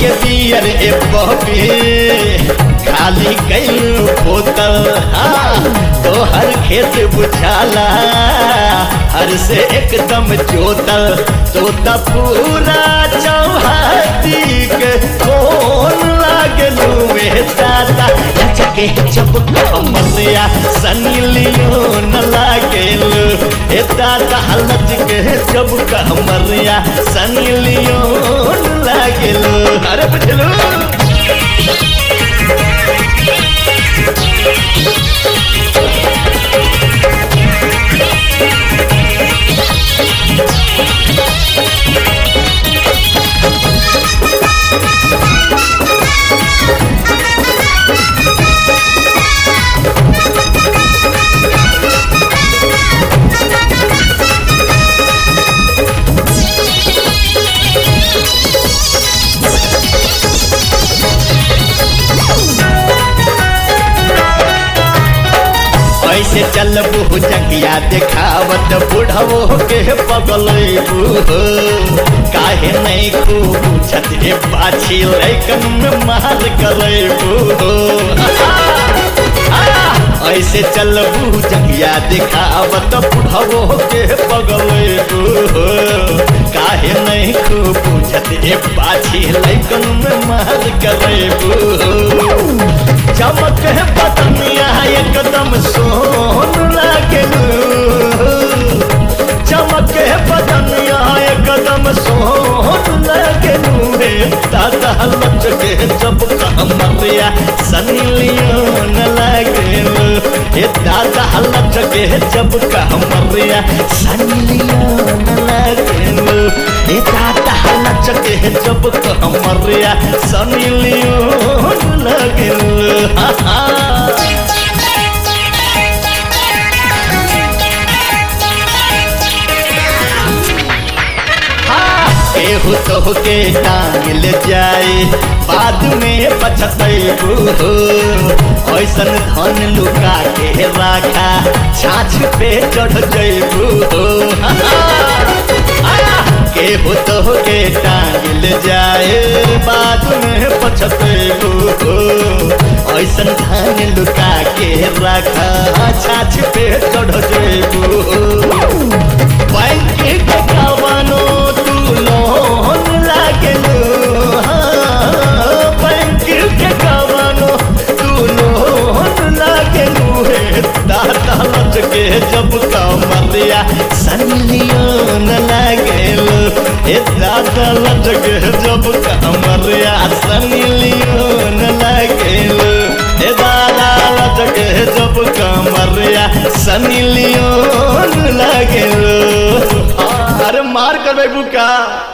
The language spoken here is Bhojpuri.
के बियर ए बॉबी खाली कैलू बोतल हाँ तोहर खेत बुझाला हर से एकदम जोतल तो त पूरा चौहाती के कौन लागलू में दादा जगे जब कमरिया सनी लियोन लागलू ए दादा लज के जब कमरिया सनी लियोन लागलू अरे बुझलू ऐसे चलबू जगिया देखावत बुढ़वो के पगलेबू काहे नहीं खूब छते पाछी लैकन में मार करेबू ऐसे चलबू जगिया दिखावत बुढ़वो के पगलेबू काहे नहीं खूब छते पाछी लैकन में मार करेबू चमक है बदनिया एकदम सोन लागलू चमक है बदनिया एकदम सोन लागलू रे दादा लच के जब कमरिया सनी लियोन लागलू हे दादा लच के जब कमरिया सनी लियोन लागलू हे दादा लच के जब कमरिया सनी लियोन लागलू हा हा केहू तो के टांगल जाए बाद में पछतैबू ऐसन धन लुका के राखा छाछ पे चढ़ जैबू केहू तो के टांगल जाए बाद में पछतैबू ऐसन धन लुका के राखा छाछ पे चढ़ जैबू बैंक के कवनो तू लोन लागलू बैंक के कवनो तू लोन लागलू हे दादा लच के जब कमरिया सनिलियोन लागलू हे दादा लच के जब कमरिया सनिलियोन लागलू हे दादा लच के जब कमरिया सनिलियोन लागलू अरे मार कर बुका